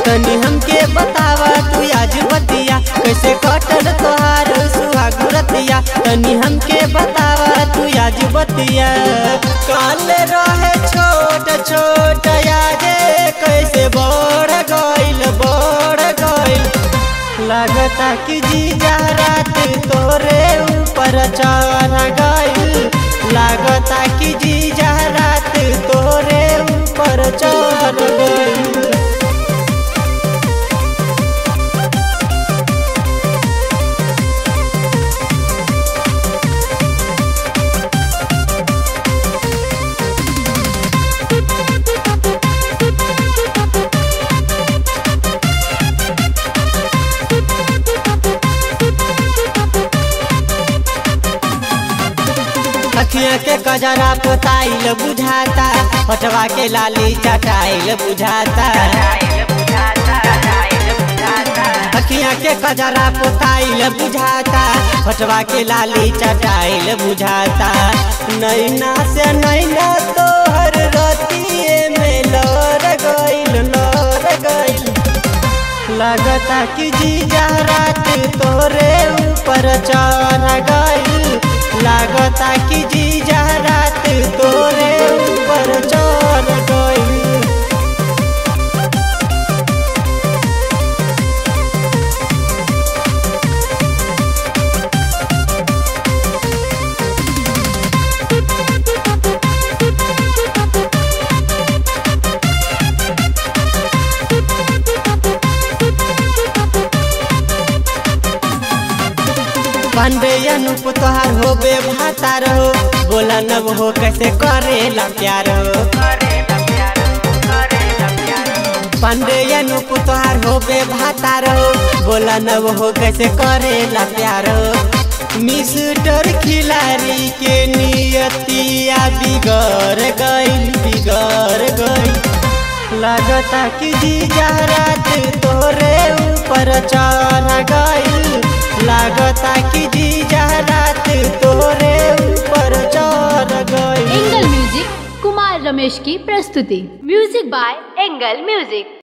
तनी हमके बतावा तू आज बतिया कैसे कटल तोहार सुहाग रतिया तनी हमके बतावा तू आज बतिया काल रहे छोट छोट यादे कैसे बढ़ गइल बढ़ गइल लगता कि जीजा रात तोरे ऊपर चढ़ गइल लगता कि जीजा रात तोरे ऊपर चढ़ गइल अखिया के कजरा पोताइल बुझाता हटवा के लाली चटाइल बुझाता अखिया के कजरा पोताइल बुझाता हटवा के लाली चटाइल बुझाता नैना से नैना तोहर रतिए में लड़ गइल लड़ गइल लगता कि जीजा रात तोरे ऊपर चढ़ गइल लागता कि जीजा रात तोरे ऊपर चढ़ गइल पांडे अनुप तोहार हो बे भातार हो बोला नब हो कैसे करेला प्यार हो पांडे अनुप तोहार हो बे भातार हो बोला नब हो कैसे करेला प्यार हो मिस्टर खिलाड़ी के नियतिया बिगड़ गइल बिगड़ गइल लगता कि जीजा रात तोरे ऊपर चढ़ गइल लागता कि जीजा रात तोरे ऊपर चढ़ गइल एंगल म्यूजिक कुमार रमेश की प्रस्तुति म्यूजिक बाय एंगल म्यूजिक